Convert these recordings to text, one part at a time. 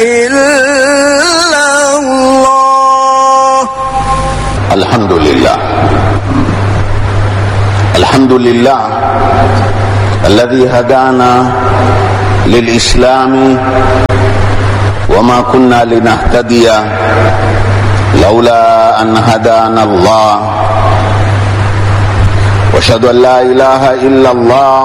إلا الله الحمد لله الحمد لله الذي هدانا للإسلام وما كنا لنهتدي لولا أن هدانا الله واشهد أن لا إله إلا الله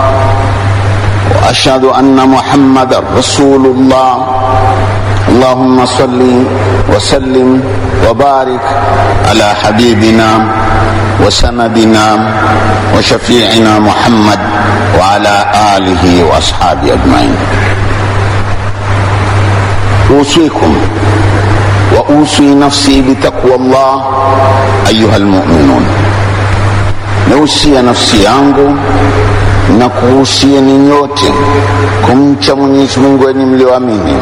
وأشهد أن محمد رسول الله اللهم صل وسلم وبارك على حبيبنا وسندنا وشفيعنا محمد وعلى آله وأصحابه أجمعين أوصيكم وأوصي نفسي بتقوى الله أيها المؤمنون nausia nafsi yangu na kuhusieni nyote kumcha Mwenyezi Mungu enyi mlioamini.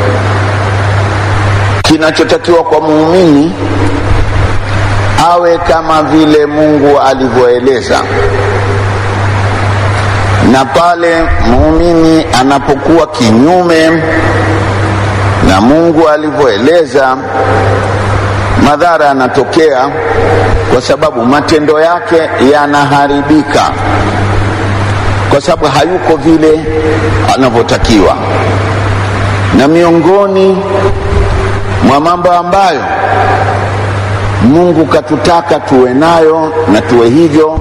Kinachotakiwa kwa muumini awe kama vile Mungu alivyoeleza, na pale muumini anapokuwa kinyume na Mungu alivyoeleza, madhara yanatokea kwa sababu matendo yake yanaharibika, kwa sababu hayuko vile anavyotakiwa. Na miongoni mwa mambo ambayo Mungu katutaka tuwe nayo na tuwe hivyo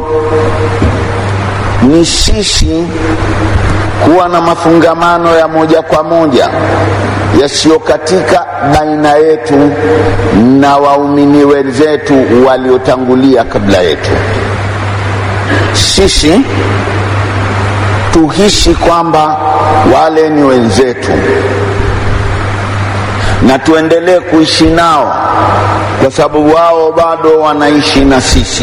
ni sisi kuwa na mafungamano ya moja kwa moja yasiyokatika baina yetu na waumini wenzetu waliotangulia kabla yetu. Sisi tuhisi kwamba wale ni wenzetu na tuendelee kuishi nao kwa sababu wao bado wanaishi na sisi.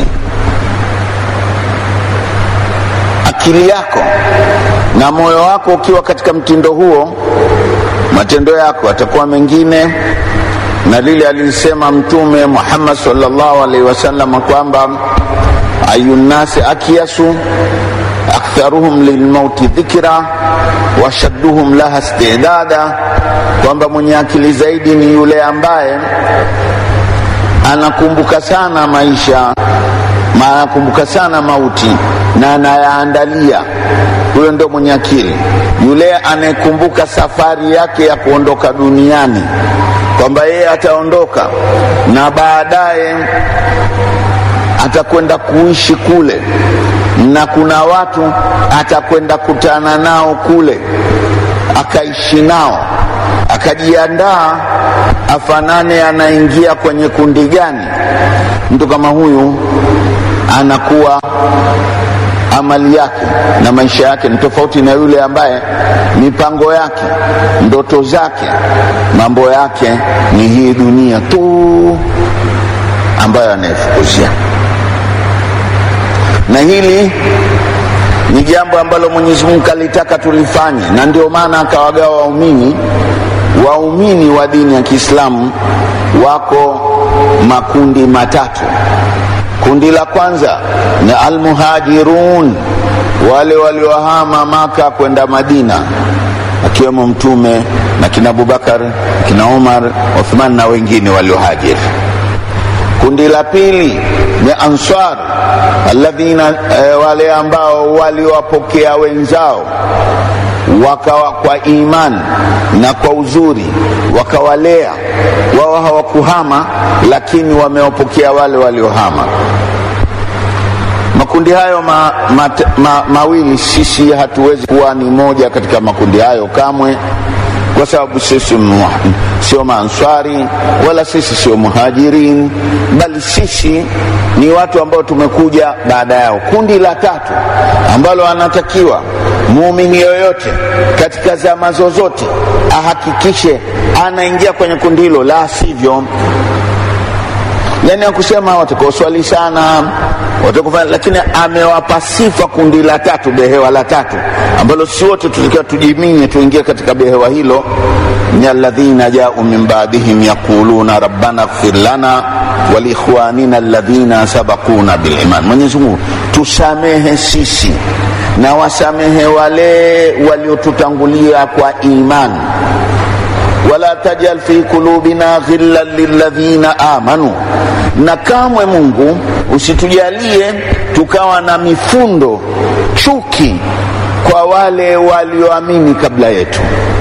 Akili yako na moyo wako ukiwa katika mtindo huo, matendo yako yatakuwa mengine na lile alisema Mtume Muhammad sallallahu alaihi wasallam kwamba ayunnasi akyasu aktharuhum lilmauti dhikra washadduhum laha istidada, kwamba mwenye akili zaidi ni yule ambaye anakumbuka sana maisha anakumbuka sana mauti na anayaandalia. Huyo ndio mwenye akili. Yule anayekumbuka safari yake ya kuondoka duniani, kwamba yeye ataondoka na baadaye atakwenda kuishi kule, na kuna watu atakwenda kutana nao kule, akaishi nao, akajiandaa afanane anaingia kwenye kundi gani. Mtu kama huyu anakuwa amali yake na maisha yake ni tofauti na yule ambaye mipango yake, ndoto zake, mambo yake ni hii dunia tu ambayo anayefukuzia. Na hili ni jambo ambalo Mwenyezi Mungu alitaka tulifanye, na ndio maana akawagawa waumini. Waumini wa dini ya Kiislamu wako makundi matatu. Kundi la kwanza ni almuhajirun, wale waliohama Maka kwenda Madina, akiwemo Mtume na kina Abubakar, kina Umar, Uthman na wengine waliohajiri. Kundi la pili ni ansar alladhina, e, wale ambao waliwapokea wenzao wakawa kwa imani na kwa uzuri wakawalea wao, hawakuhama lakini wamewapokea wale waliohama. Makundi hayo ma, ma, ma, mawili sisi hatuwezi kuwa ni moja katika makundi hayo kamwe, kwa sababu sisi sio maanswari wala sisi sio muhajirin, bali sisi ni watu ambao tumekuja baada yao. Kundi la tatu ambalo anatakiwa muumini yoyote katika zama zozote ahakikishe anaingia kwenye kundi hilo, la sivyo yani akusema watakaoswali sana watakufanya, lakini amewapa sifa kundi la tatu, behewa la tatu ambalo si wote tutakiwa tujiminye tuingie katika behewa hilo. ni alladhina jau min ba'dihim yaquluna rabbana ighfir lana waliikhwanina alladhina sabaquna biliman. Mwenyezi Mungu tusamehe sisi na wasamehe wale waliotutangulia kwa imani wala wala tajal fi qulubina ghillan lilladhina amanu, na kamwe Mungu usitujalie tukawa na mifundo chuki kwa wale walioamini kabla yetu.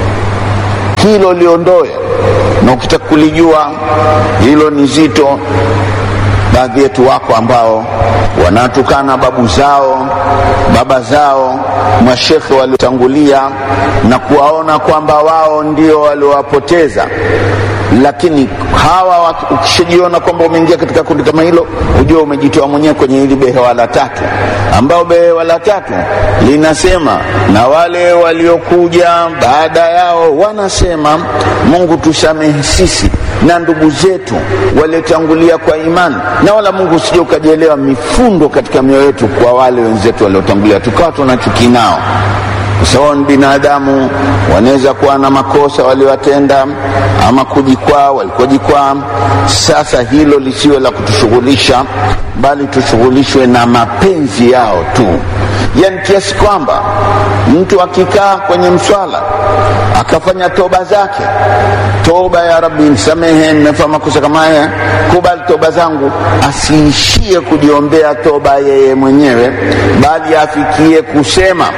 Hilo liondoe, na ukitaka kulijua hilo ni zito. Baadhi yetu wako ambao wanatukana babu zao, baba zao, mashekhe waliotangulia na kuwaona kwamba wao ndio waliowapoteza. Lakini hawa ukishajiona kwamba umeingia katika kundi kama hilo, hujua umejitoa mwenyewe kwenye hili behewa la tatu, ambao behewa la tatu linasema na wale waliokuja baada yao wanasema, Mungu tusamehe sisi na ndugu zetu waliotangulia kwa imani, na wala Mungu usije ukajielewa mifundo katika mioyo yetu kwa wale wenzetu waliotangulia, tukawa tunachuki nao kwa sababu ni binadamu, wanaweza kuwa na makosa waliowatenda ama kujikwaa walikojikwaa. Sasa hilo lisiwe la kutushughulisha, bali tushughulishwe na mapenzi yao tu, yani kiasi kwamba mtu akikaa kwenye mswala akafanya toba zake, toba ya Rabbi, nisamehe, nimefanya makosa kama haya, kubali toba zangu, asiishie kujiombea toba yeye mwenyewe, bali afikie kusema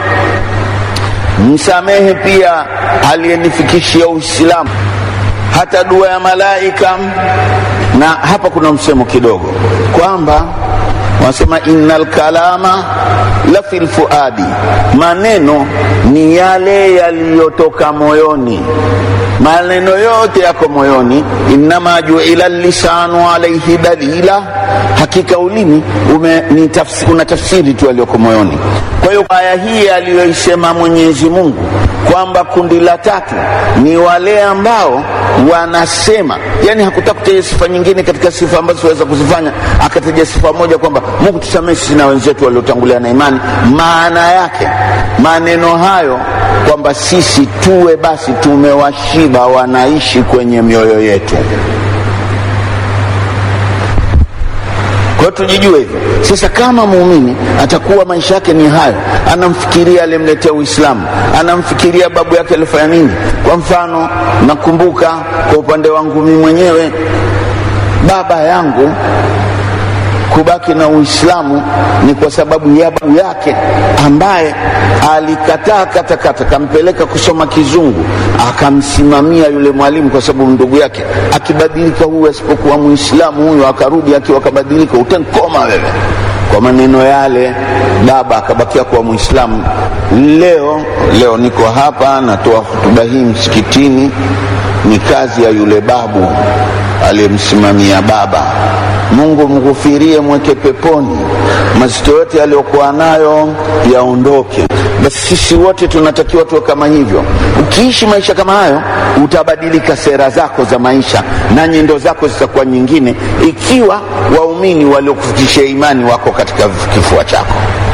msamehe pia aliyenifikishia Uislamu, hata dua ya malaika. Na hapa kuna msemo kidogo kwamba wanasema innal kalama la fil fuadi, maneno ni yale yaliyotoka moyoni. Maneno yote yako moyoni. Innama juila lisanu alaihi dalila, hakika ulimi una tafsiri tu aliyoko moyoni. Kwa hiyo aya hii aliyoisema Mwenyezi Mungu kwamba kundi la tatu ni wale ambao wanasema, yani hakutaka kutaja sifa nyingine katika sifa ambazo siweza kuzifanya, akataja sifa moja kwamba Mungu tusamehe sisi na wenzetu waliotangulia na imani. Maana yake maneno hayo kwamba sisi tuwe basi tumewashiba, wanaishi kwenye mioyo yetu. Kwa hiyo tujijue hivyo. Sasa kama muumini atakuwa maisha yake ni hayo, anamfikiria aliyemletea Uislamu, anamfikiria babu yake alifanya nini. Kwa mfano, nakumbuka kwa upande wangu mimi mwenyewe, baba yangu kubaki na Uislamu ni kwa sababu ya babu yake ambaye alikataa katakata, kampeleka kusoma Kizungu, akamsimamia yule mwalimu kwa sababu ndugu yake akibadilika, huyu asipokuwa Muislamu huyu akarudi akiwa akabadilika, utankoma wewe. Kwa maneno yale, baba akabakia kuwa Muislamu. Leo leo niko hapa natoa hotuba hii msikitini, ni kazi ya yule babu aliyemsimamia baba. Mungu mghufirie, mweke peponi, mazito yote aliyokuwa nayo yaondoke. Basi sisi wote tunatakiwa tuwe kama hivyo. Ukiishi maisha kama hayo, utabadilika sera zako za maisha na nyendo zako zitakuwa nyingine, ikiwa waumini waliokufikishia imani wako katika kifua chako.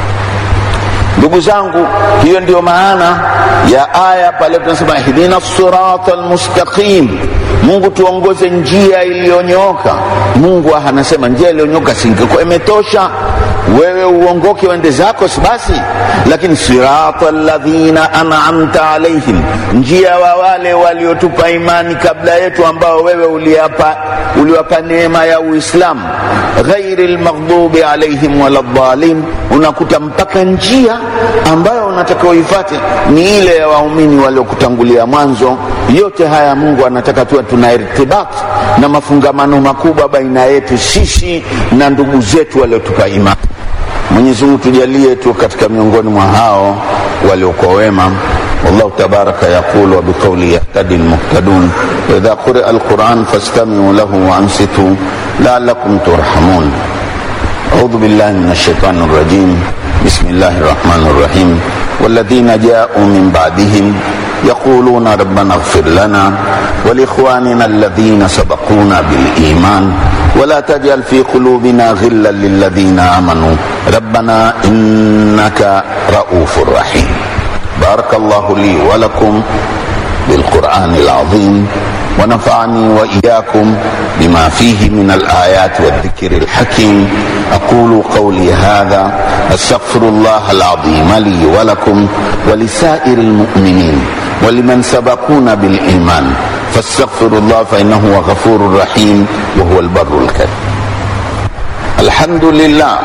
Ndugu zangu, hiyo ndiyo maana ya aya pale tunasema ihdina sirata almustaqim, Mungu tuongoze njia iliyonyooka. Mungu anasema njia iliyonyooka singekuwa imetosha wewe uongoke uende zako, si basi? Lakini sirata alladhina an'amta alaihim, njia wa wale waliotupa imani kabla yetu, ambao wewe uliapa uliwapa neema ya Uislamu, ghairi lmaghdubi alaihim wala dhalin. Unakuta mpaka njia ambayo unataka uifate ni ile ya waumini waliokutangulia mwanzo. Yote haya Mungu anataka tuwe tuna irtibat na mafungamano makubwa baina yetu sisi na ndugu zetu waliotupa imani. Mwenyezi Mungu tujalie tu katika miongoni mwa hao waliokuwa wema. Wallahu tabaraka yaqul wa biqawli yahtadi almuhtadun wa idha quria alquran fastami'u lahu wa ansitu la'allakum turhamun. A'udhu billahi minash shaitani rrajim. Bismillahir rahmanir rahim. والذين جاءوا من بعدهم يقولون ربنا اغفر لنا ولإخواننا الذين سبقونا بالإيمان ولا تجعل في قلوبنا غلا للذين آمنوا ربنا إنك رؤوف رحيم بارك الله لي ولكم بالقرآن العظيم ونفعني وإياكم بما فيه من الآيات والذكر الحكيم أقول قولي هذا أستغفر الله العظيم لي ولكم ولسائر المؤمنين ولمن سبقونا بالإيمان fastaghfiru llah fainahu huwa ghafuru rahim wa huwa albaru lkarim alhamdulillah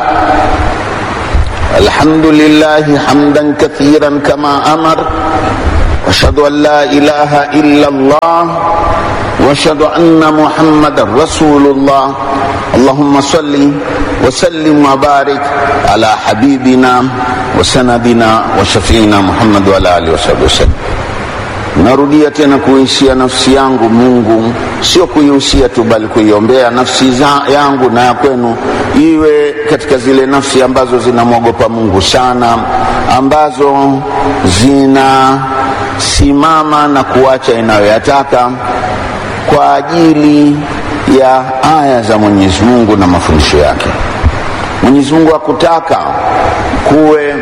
الحمد لله حمدا كثيرا كما امر واشهد ان لا اله الا الله واشهد ان محمدا رسول الله اللهم صل وسلم وبارك على حبيبنا وسندنا وشفينا محمد وعلى اله وصحبه وسلم narudia tena kuihusia nafsi yangu mungu sio kuihusia tu bali kuiombea nafsi za yangu na ya kwenu iwe katika zile nafsi ambazo zinamwogopa mungu sana ambazo zinasimama na kuacha inayoyataka kwa ajili ya aya za mwenyezi mungu na mafundisho yake mwenyezi mungu hakutaka kuwe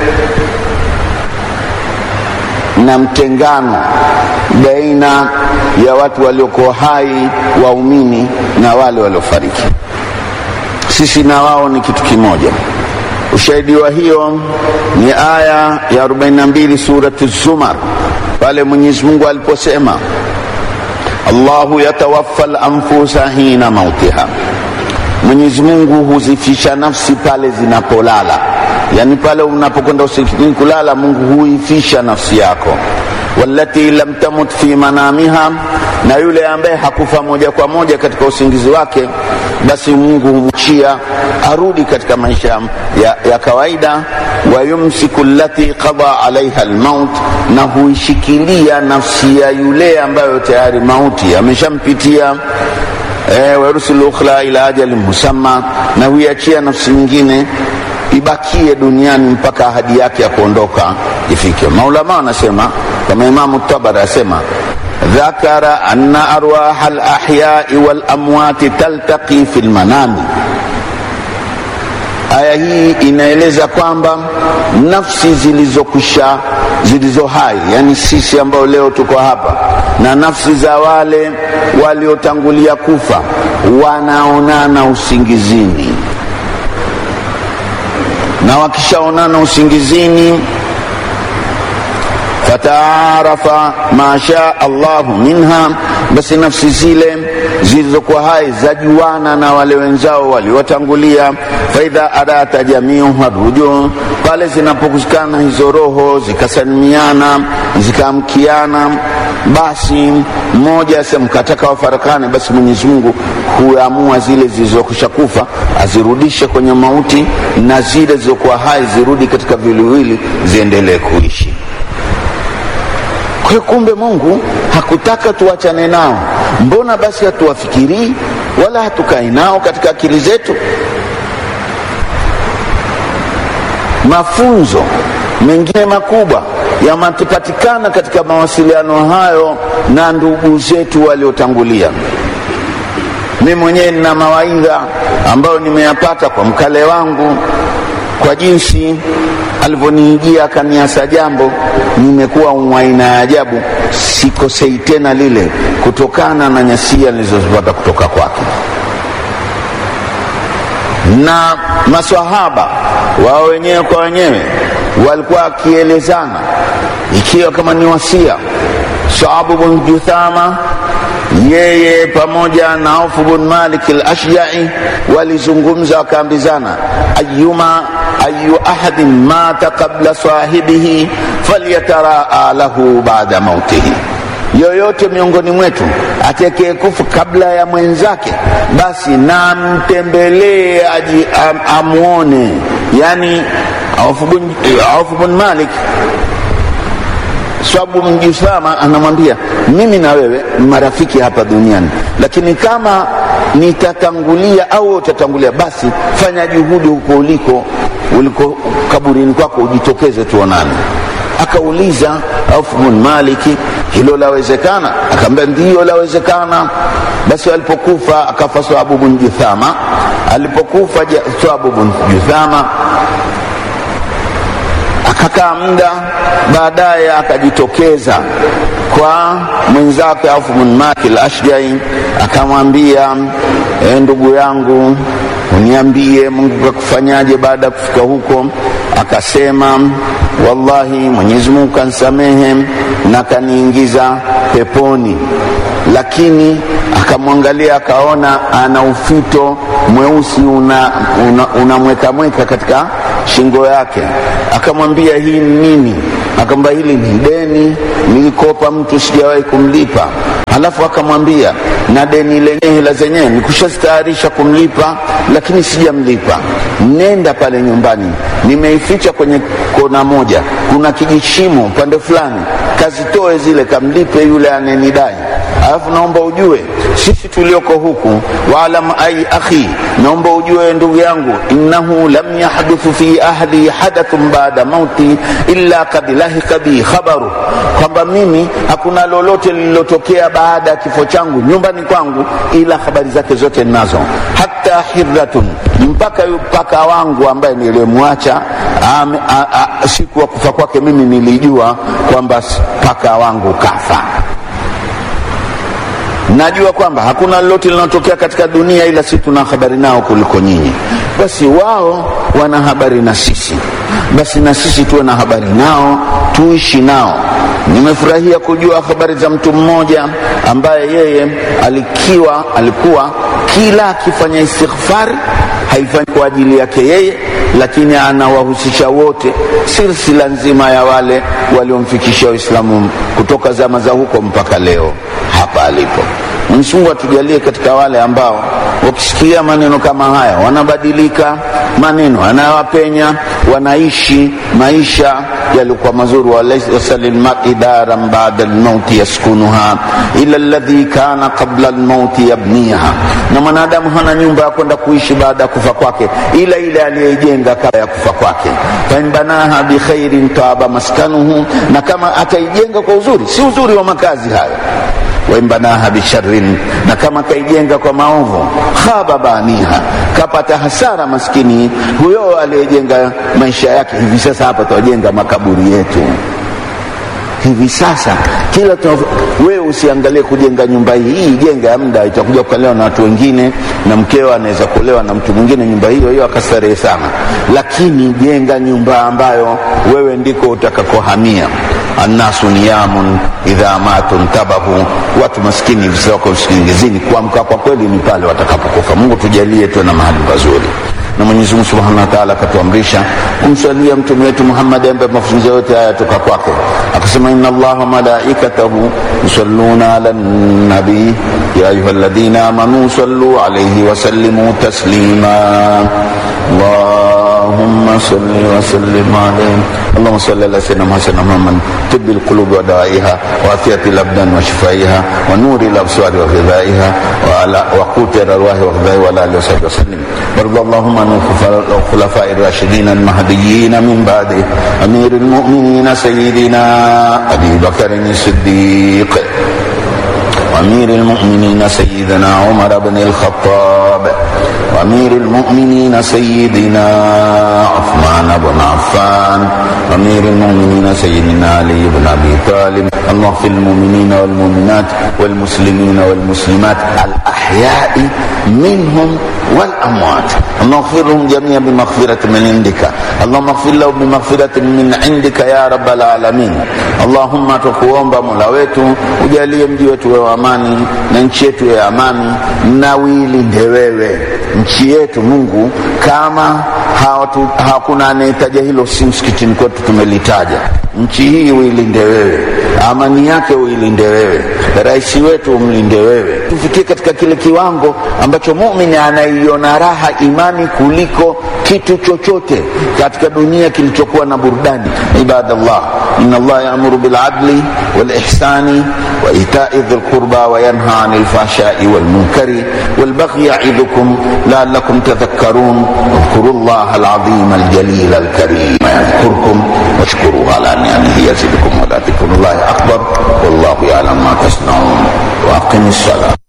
na mtengano baina ya watu waliokuwa hai waumini na wale waliofariki sisi na wao ni kitu kimoja ushahidi wa hiyo ni aya ya 42 surati zumar pale mwenyezi mungu aliposema allahu yatawaffa lanfusa hina mautiha mwenyezi mungu huzifisha nafsi pale zinapolala yani pale unapokwenda usikini kulala mungu huifisha nafsi yako walati lam tamut fi manamiha na yule ambaye hakufa moja kwa moja katika usingizi wake basi mungu humchia arudi katika maisha ya, ya kawaida wayumsiku lati qada alaiha lmaut na huishikilia nafsi ya yule ambayo tayari mauti ameshampitia e, warusul ukhra ila ajali musamma na huiachia nafsi nyingine ibakie duniani mpaka ahadi yake ya kuondoka ifike maulama wanasema kama imamu tabari asema dhakara anna arwaha lahyai walamwati taltaqi fi lmanami aya hii inaeleza kwamba nafsi zilizokwisha zilizo hai yani sisi ambao leo tuko hapa na nafsi za wale waliotangulia kufa wanaonana usingizini na wakishaonana usingizini fataarafa ma shaa allahu minha basi nafsi zile zilizokuwa hai zajuana na wale wenzao waliotangulia faidha arata jamiuha rujuu pale zinapokusikana hizo roho zikasalimiana zikaamkiana basi mmoja asemkataka wafarakane basi mwenyezi mungu huamua zile zilizokwisha kufa azirudishe kwenye mauti na zile zilizokuwa hai zirudi katika viliwili ziendelee kuishi kwa hiyo kumbe mungu hakutaka tuachane nao mbona basi hatuwafikirii wala hatukai nao katika akili zetu mafunzo mengine makubwa yamepatikana katika mawasiliano hayo na ndugu zetu waliotangulia mi mwenyewe nina mawaidha ambayo nimeyapata kwa mkale wangu kwa jinsi alivyoniijia akaniasa jambo nimekuwa mwaina ya ajabu sikosei tena lile kutokana na nyasia nilizozipata kutoka kwake na maswahaba wao wenyewe kwa wenyewe walikuwa wakielezana ikiwa kama ni wasia sahabu bun juthama yeye pamoja na Auf bin Malik al-Ashja'i walizungumza wakaambizana, ayuma ayu ahadin mata qabla sahibihi falyataraa lahu ba'da mautihi, yoyote miongoni mwetu atakayekufa kabla ya mwenzake, basi namtembelee aji am, amwone. Yani Auf bin Malik sababu mjusama anamwambia mimi na wewe marafiki hapa duniani lakini kama nitatangulia au utatangulia basi fanya juhudi huko uliko uliko kaburini kwako ujitokeze tuonane akauliza Auf bin Maliki hilo lawezekana akaambia ndiyo lawezekana basi alipokufa akafa Swabu bin Juthama alipokufa Swabu bin Juthama akakaa muda baadaye akajitokeza kwa mwenzake Auf bin Malik al-Ashjai akamwambia e, ndugu yangu uniambie Mungu kakufanyaje baada ya kufika huko akasema wallahi mwenyezi mungu kansamehe na kaniingiza peponi lakini akamwangalia akaona ana ufito mweusi unamwekamweka una, una katika shingo yake akamwambia hii ni nini akamwambia hili ni deni nilikopa mtu sijawahi kumlipa halafu akamwambia na deni lenyewe hela zenyewe nikushastayarisha kumlipa lakini sijamlipa nenda pale nyumbani nimeificha kwenye kona moja kuna kijishimo upande fulani kazitoe zile kamlipe yule anenidai alafu naomba ujue sisi tulioko huku waalam ai akhi naomba ujue ndugu yangu innahu lam yahduthu fi ahli hadathun baada mauti illa kad lahika bi khabaru kwamba mimi hakuna lolote lililotokea baada ya kifo changu nyumbani kwangu ila habari zake zote ninazo hata hirratun mpaka paka wangu ambaye nilimwacha siku ya kufa kwake mimi nilijua kwamba paka wangu kafa najua kwamba hakuna lolote linalotokea katika dunia ila si tuna habari nao kuliko nyinyi basi wao wana habari na sisi basi na sisi tuwe na habari nao tuishi nao nimefurahia kujua habari za mtu mmoja ambaye yeye alikiwa alikuwa kila akifanya istighfari haifanyi kwa ajili yake yeye lakini anawahusisha wote silsila nzima ya wale waliomfikisha Uislamu kutoka zama za huko mpaka leo hapa alipo. Mwenyezi Mungu atujalie katika wale ambao wakisikia maneno kama haya wanabadilika, maneno anayowapenya, wanaishi maisha yalikuwa mazuri. walaysa lilmari daran bada lmauti yaskunuha ila alladhi kana qabla lmauti yabniha, na mwanadamu hana nyumba ya kwenda kuishi baada ya kufa kwake ila ile aliyoijenga kabla ya kufa kwake. fain banaha bikhairin taba maskanuhu, na kama ataijenga kwa uzuri, si uzuri wa makazi hayo waimbanaha bisharrin, na kama kaijenga kwa maovu, khaba baniha, kapata hasara maskini huyo aliyejenga maisha yake. Hivi sasa hapa tuwajenga makaburi yetu hivi sasa kila wewe usiangalie kujenga nyumba hii hii jenga ya muda itakuja kukaliwa na watu wengine na mkeo anaweza kuolewa na mtu mwingine nyumba hiyo hiyo akastarehe sana lakini jenga nyumba ambayo wewe ndiko utakakohamia annasu niyamun idha matu ntabahu watu maskini wako usingizini kuamka kwa kweli ni pale watakapokufa mungu tujalie tuwe na mahali pazuri na Mwenyezi Mungu Subhanahu wa Ta'ala akatuamrisha kumswalia mtume wetu Muhammad ambaye mafunzo yote haya toka kwake, akasema inna Allaha wa malaikatahu yusalluna ala nabi ya ayyuhalladhina amanu sallu alayhi wa sallimu taslima اللهم صل وسلم عليه اللهم صل على سيدنا محمد محمد طب القلوب ودوائها وعافية الأبدان وشفائها ونور الأبصار وغذائها وعلى وقوت الأرواح وغذائها وعلى آله وصحبه وسلم وارض اللهم عن الخلفاء الراشدين المهديين من بعده أمير المؤمنين سيدنا أبي بكر الصديق وأمير المؤمنين سيدنا عمر بن الخطاب وأمير المؤمنين سيدنا عثمان بن عفان وأمير المؤمنين سيدنا علي بن أبي طالب اللهم اغفر المؤمنين والمؤمنات والمسلمين والمسلمات الأحياء منهم والأموات اللهم اغفر لهم جميعا بمغفرة من عندك اللهم اغفر لهم بمغفرة من عندك يا رب العالمين اللهم tukuomba mola wetu ujalie mji wetu wa amani na nchi yetu ya amani na uilinde wewe nchi yetu mungu kama hawatu, hakuna anayetaja hilo si msikitini kwetu tumelitaja nchi hii uilinde wewe amani yake uilinde wewe rais wetu umlinde wewe tufikie katika kile kiwango ambacho mumini anaiona raha imani kuliko kitu chochote katika dunia kilichokuwa na burudani ibadallah ina allah yaamuru biladli walihsani waitai dhi lqurba wayanha ani lfahshai walmunkari walbaghi yaidhukum laalakum tadhakkarun اذكروا الله العظيم الجليل الكريم يذكركم واشكروه على نعمه يزدكم ولذكر الله اكبر والله يعلم ما تصنعون واقم الصلاه